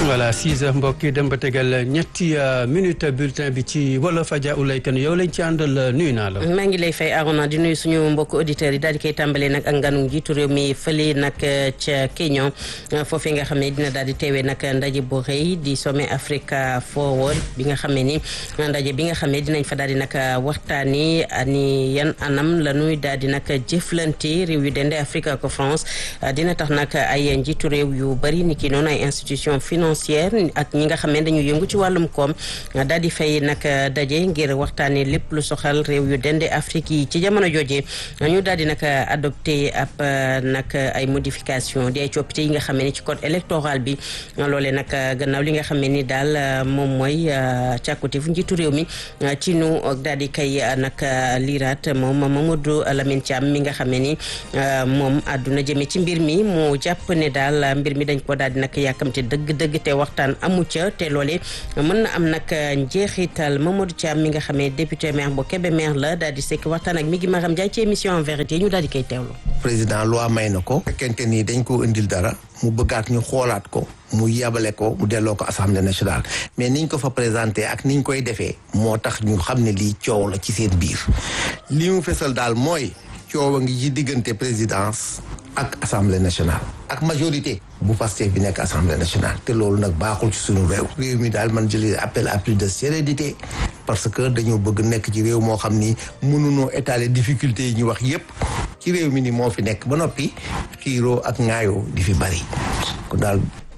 voilà 6 heures mbokk yi dem ba tegal ñetti minute bulletin bi ci wolof Adja Oulay Kane yow lañ ci àndal nuyu naa la. maa ngi lay fay Arona di nuyu suñu mbokk auditeurs yi daal di koy tàmbalee nag ak nganu njiitu réew mi fële nag ca Kenya foofee nga xam ne dina daal di teewee nag ndaje bu rëy di sommet Africa Forward bi nga xam ne ni ndaje bi nga xam ne dinañ fa daal di nag waxtaani ni yan anam la ñuy daal di nag jëflante réew yu dende Afrique ko France dina tax nag ay njiitu réew yu bari ni ki noonu ay institution financière ak ñi nga xam ne dañu yëngu ci wàllum koom daal di fay nag daje ngir waxtaanee lépp lu soxal réew yu dende Afrique yi ci jamono jooje ñu daal di nag adopté ab nag ay modification di ay coppite yi nga xam ne ci code électoral bi loolee nag gannaaw li nga xam ne ni daal moom mooy càkkutéefu njiitu réew mi ci nu daal di kay nag liiraat moom Mamadou Lamine Thiam mi nga xam ne ni moom àdduna jëme ci mbir mi mu jàpp ne daal mbir mi dañ ko daal di nag yàkkamte dëgg-dëgg te waxtaan amu ca te loole mën na am nag njeexital Mamadou Thiam mi nga xam ne député maire bu Kébémer la daal di sekk waxtaan ak mi ngi Maram Ndiaye ci émission en vérité ñu daal di koy teewlu. président loi may na ko. fekkente ni dañ ko indil dara mu bëggaat ñu xoolaat ko mu yabale ko mu delloo ko assemblée nationale mais niñ ko fa présenté ak niñ koy defee moo tax ñu xam ne lii coow la ci seen biir li mu fesal daal mooy coow a ngi ci diggante présidence ak assemblée nationale ak majorité bu Pastef bi nekk assemblée nationale te loolu nag baaxul ci suñu réew réew mi daal man jëlee appel à plus de sérénité parce que dañoo bëgg nekk ci réew moo xam ni mënunoo étaler difficulté yi ñu wax yépp ci réew mi ni moo fi nekk ba noppi xiiroo ak ŋaayoo di fi bari kon daal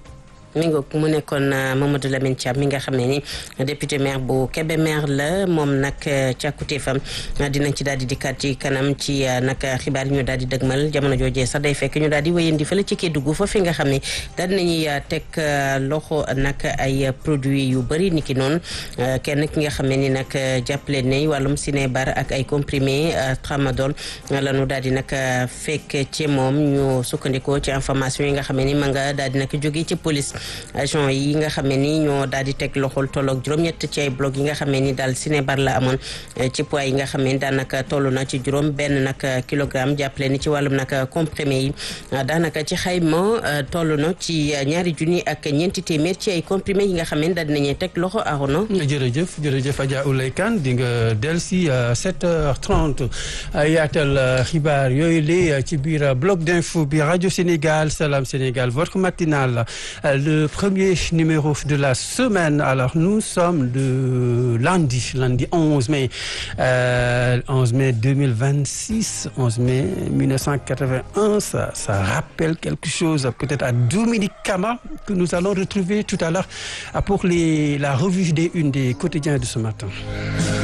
mi nga mu nekkoon Mamadou Lamine Thiam mi nga xam ne ni député maire bu Kébémer la moom nag càkkutéefam dinañ ci daal di dikkaat ci kanam ci nag xibaar yi ñu daal di dëgmal jamono joojee sax day fekk ñu daal di wéyandi fële ci Kédougou fa fi nga xam ne daal dinañuy teg loxo nag ay produits yu bëri ni ki noonu kenn ki nga xam ne ni nag jàppale ne wàllum sinébar ak ay comprimé tramadol la ñu daal di nag fekk ci moom ñu sukkandikoo ci information yi nga xam ne ni ma nga daal di nag jógee ci police agent yi nga xam ne ni ñoo daal di teg loxol tolloog juróom-ñett ci ay bloc yi nga xam ne ni daal sinébar la amoon ci poids yi nga xam ne ni daanaka toll na ci juróom benn nag kilogramme jàppale ni ci wàllum nag comprimé yi daanaka ci xayma toll na ci ñaari junni ak ñeenti téeméer ci ay comprimé yi nga xam ne daal dinañuy teg loxo arono jërëjëf jërëjëf Adja Oulay Kane di nga del si 7h30 yaatal xibaar yooyu li ci biir bloc d'info bi rajo Sénégal Salam Sénégal votre matinale le premier numéro de la semaine. Alors, nous sommes de lundi, lundi 11 mai, euh, 11 mai 2026, 11 mai 1981. Ça, ça rappelle quelque chose peut-être à Dominique Kama que nous allons retrouver tout à l'heure pour les, la revue des unes des quotidiens de ce matin.